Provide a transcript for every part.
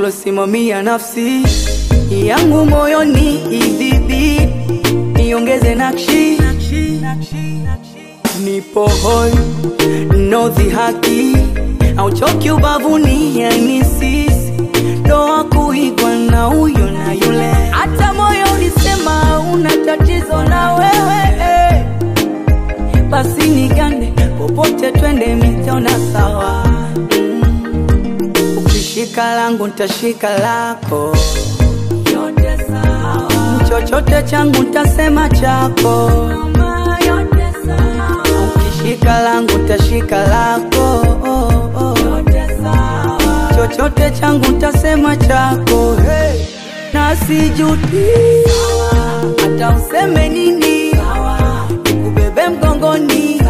ulosimamia nafsi yangu moyoni idhibi niongeze nakshi nipo hoi no dhihaki auchoki ubavuni yani sisi ndoa kuigwa na huyo na yule hata moyo ulisema una tatizo na wewe eh. basi nigande popote twende mitona sawa mm. ukishika langu ntashika lako yote sawa chochote changu ntasema chako yote sawa ukishika langu ntashika lako yote sawa chochote changu ntasema chako hey. na sijuti hata useme nini nikubebe mgongoni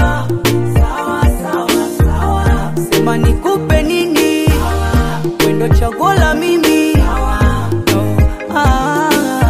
sema nikupe nini wendo chaguo la mimi no. ah.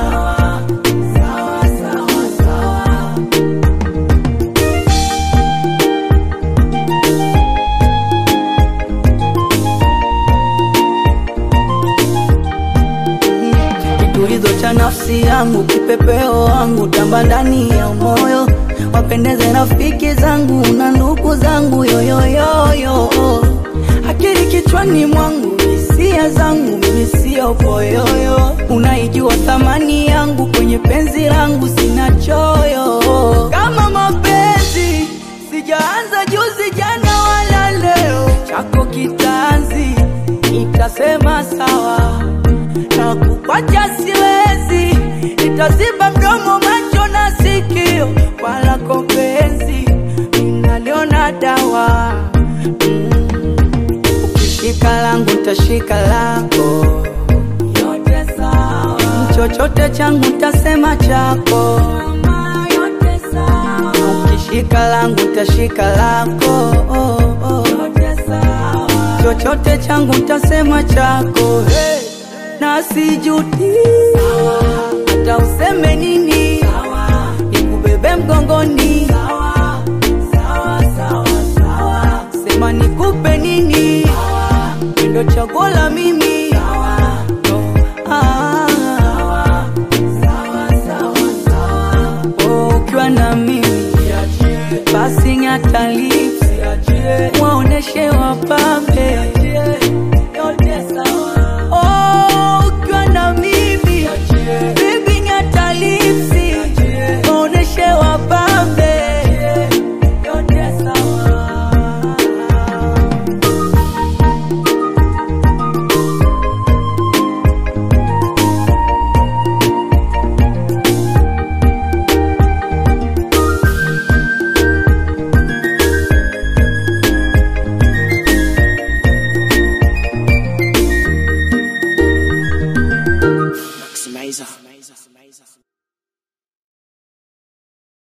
kitulizo cha nafsi yangu, kipepeo wangu, tamba ndani ya moyo, wapendeze rafiki zangu na ndugu zangu, yoyoyoyo, akili kichwani mwangu, hisia zangu, mimi sio poyoyo, unaijua thamani yangu, kwenye penzi langu sina choyo, kama mapenzi sijaanza juzi, jana wala leo, chako kitanzi, nitasema sawa na kukwacha siwezi, nitaziba mdomo, macho na sikio, wala kopenzi ninaliona dawa mm. Ukishika langu ntashika lako, yote sawa. Chochote changu ntasema chako, yote sawa. Ukishika langu ntashika lako, yote sawa. Chochote changu ntasema chako hey na sijuti hata useme nini nikubebe mgongoni sema nikupe nini ndo chaguo la mimi no. ah. Oh, ukiwa na mimi basi ng'ata